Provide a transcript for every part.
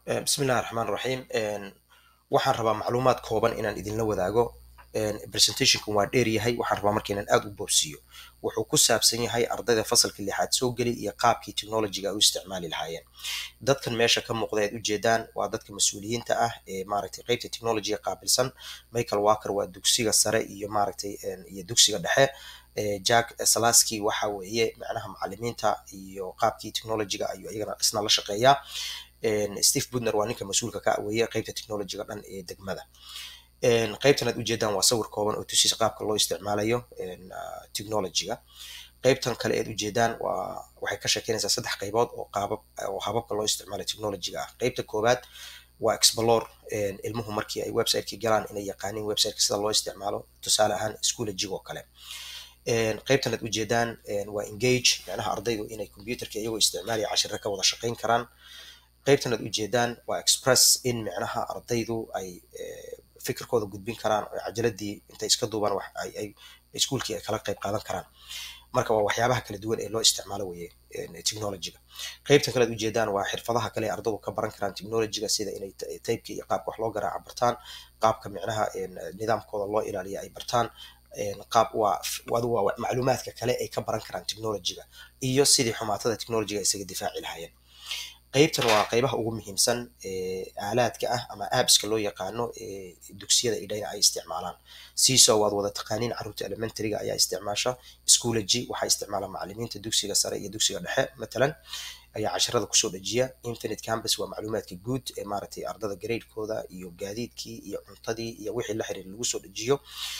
bismillahi raxmaan raxiim waxaan rabaa macluumaad kooban inaan idinla wadaago presentationkan waa dheer yahay waxaan rabaa marka inaan aad u boobsiiyo wuxuu ku saabsan yahay ardayda fasalka lixaad soo geli iyo qaabkii technologyga ay u isticmaali lahaayeen dadkan meesha ka muuqda aad ujeedaan waa dadka mas-uuliyiinta ah ee maaragtay qeybta technologyga qaabilsan michael walker waa dugsiga sare iyo maaragtay iyo dugsiga dhexe jack salaski waxa weeye macnaha macalimiinta iyo qaabkii technologyga ayuu iyagana isna la shaqeeyaa steve budner waa ninka mas-uulka ka weeye qeybta technologyga dhan ee degmada qeybtan aad ujeedaan waa sawir kooban oo tusis qaabka loo isticmaalayo technologyga qeybtan kale aad ujeedaan waa waxay ka sheekeynaysaa saddex qaybood oo qaabab oo hababka loo isticmaalayo technologyga ah qeybta koowaad waa explore ilmuhu markii ay websiteki galaan inay yaqaaniin websiteka sida loo isticmaalo tusaale ahaan schoolajig oo kale qeybtan aad ujeedaan waa engage macnaha ardaydu inay computerka iyagoo isticmaalaya cashira ka wada shaqeyn karaan qeybtan aad ujeedaan waa express in macnaha ardaydu ay fikirkooda gudbin karaan oo cajaladii intay iska duubaan wax ay ay iskuolkii ay kala qayb qaadan karaan marka waa waxyaabaha kala duwan ee loo isticmaalo weye technologyga qeybtan kale ad ujeedaan waa xirfadaha kale ee ardaydu ka baran karaan technologyga sida inay taybka iyo qaabka wax loo garaaca bartaan qaabka micnaha nidaamkooda loo ilaaliya ay bartaan qaab waa adu waa macluumaadka kale ay ka baran karaan technologyga iyo sidii xumaatada technologyga isaga difaaci lahaayeen qeybtan waa qeybaha ugu muhiimsan aalaadka ah ama appska loo yaqaano ee dugsiyada idhayna ay isticmaalaan siiso waad wada taqaaniin carruurta elementaryga ayaa isticmaasha schoology waxaa isticmaala macalimiinta dugsiga sare iyo dugsiga dhexe matalan ayaa casharada kusoo dejiya infinite campus waa macluumaadka guud ee maaragtay ardada gradekooda iyo gaadiidkii iyo cuntadii iyo wixii la xiriir lagu soo dejiyo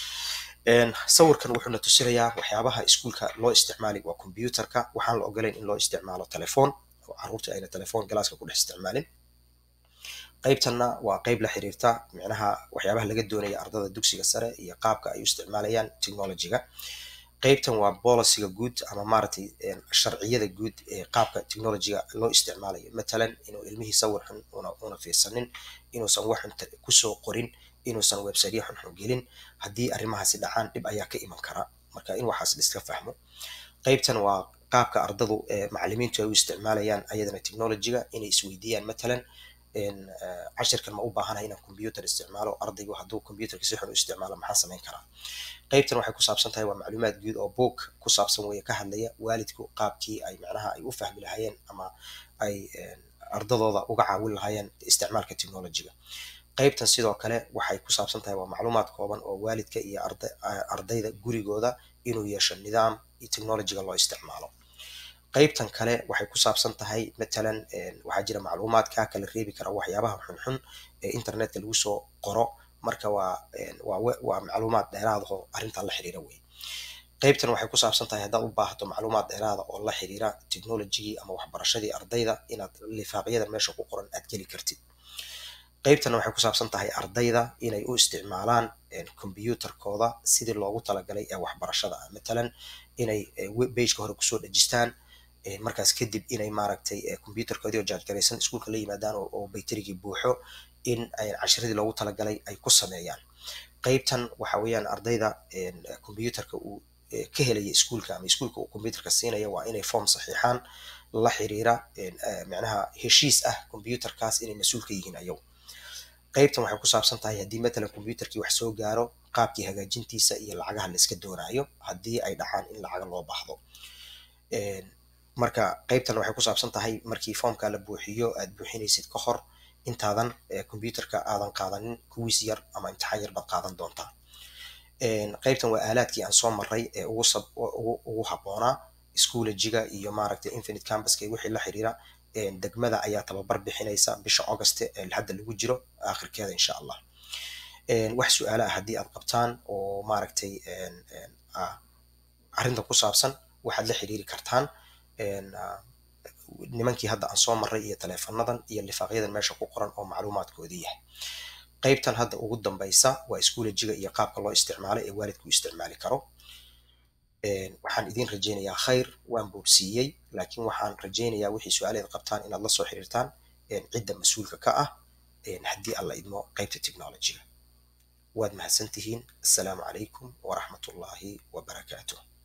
sawirkan wuxuuna tusinayaa waxyaabaha iskuolka loo isticmaali waa computerka waxaan la ogolayn in loo isticmaalo telephone oo carruurta ayna telephone galaaska ku dhex isticmaalin qeybtanna waa qeyb la xiriirta micnaha waxyaabaha laga doonaya ardada dugsiga sare iyo qaabka ay u isticmaalayaan technologyga qeybtan waa boliciga guud ama maaragtay sharciyada guud ee qaabka technologyga loo isticmaalayo matalan inuu ilmihii sawir xun una una fiirsanin inuusan wax xun kusoo qorin inuusan websiteya xunxun gelin haddii arrimahaasi dhacaan dhib ayaa ka iman kara marka in waxaas liska fahmo qeybtan waa qaabka ardadu macalimiintu ay u isticmaalayaan ayadana technologyga inay isweydiiyaan matalan cashirkan ma u baahanahay inaan computer isticmaalo ardaygu hadduu computerka si xun u isticmaalo maxaa samayn karaa qeybtan waxay ku saabsan tahay waa macluumaad guud oo book ku saabsan weeye ka hadlaya waalidku qaabkii ay macnaha ay u fahmi lahaayeen ama ay ardadooda uga caawin lahaayeen isticmaalka technologyga qeybtan sidoo kale waxay ku saabsan tahay waa macluumaad kooban oo waalidka iyo ardayda gurigooda inuu yeesho nidaam iyo technologyga loo isticmaalo qeybtan kale waxay ku saabsan tahay matalan waxaa jira macluumaad kaa kala reebi kara waxyaabaha xunxun ee internetka lagu soo qoro marka waa waa waa macluumaad dheeraadahoo arrintan la xiriira wey qeybtan waxay ku saabsan tahay haddaad u baahato macluumaad dheeraada oo la xiriira technologygii ama waxbarashadii ardayda inaad lifaaqyadan meesha ku qoran aad geli kartid qeybtana waxay ku saabsan tahay ardayda inay u isticmaalaan computerkooda sidii loogu talagalay ee waxbarashada ah matalan inay bageka hore kusoo dhejistaan markaas kadib inay maaragtay computerkoodii oo jaajgaraysan iskuolka la yimaadaan oo bayterigii buuxo in ay cashiradii loogu talagalay ay ku sameeyaan qeybtan waxa weeyaan ardayda computerka uu ka helaya iskuolka ama iskuolka uu computerka siinaya waa inay form saxiixaan la xiriira macnaha heshiis ah computerkaas inay mas-uul ka yihiin ayagu qeybtan waxay ku saabsan tahay haddii matalan computerkii wax soo gaaro qaabkii hagaajintiisa iyo lacagaha la iska doonaayo haddii ay dhacaan in lacaga loo baahdo marka qeybtan waxay ku saabsan tahay markii foomka la buuxiyo aad buuxinaysid ka hor intaadan computerka aadan qaadanin kuwiis yar ama imtixaan yar baad qaadan doontaa qeybtan waa aalaadkii aan soo maray ee ugu sab ugu ugu habboonaa schoologyga iyo maaragtay infinite campuska iyo wixii la xiriira degmada ayaa tababar bixinaysa bisha auguste ee hadda lagu jiro aakhirkeeda insha allah wax su-aala ah haddii aad qabtaan oo maaragtay arrinta ku saabsan waxaad la xiriiri kartaan nimankii hadda aan soo maray iyo taleefanadan iyo lifaaqyadan meesha ku qoran oo macluumaadkoodii yahay qeybtan hadda ugu dambaysa waa schoologyga iyo qaabka loo isticmaalo ee waalidku isticmaali karo waxaan idin rajaynayaa khayr waan boobsiiyey laakiin waxaan rajaynayaa wixii su-aaleed qabtaan inaad la soo xiriirtaan cidda mas-uulka ka ah haddii alla idmo qeybta technologyga waad mahadsantihiin assalaamu calaykum waraxmatullaahi wabarakaatuh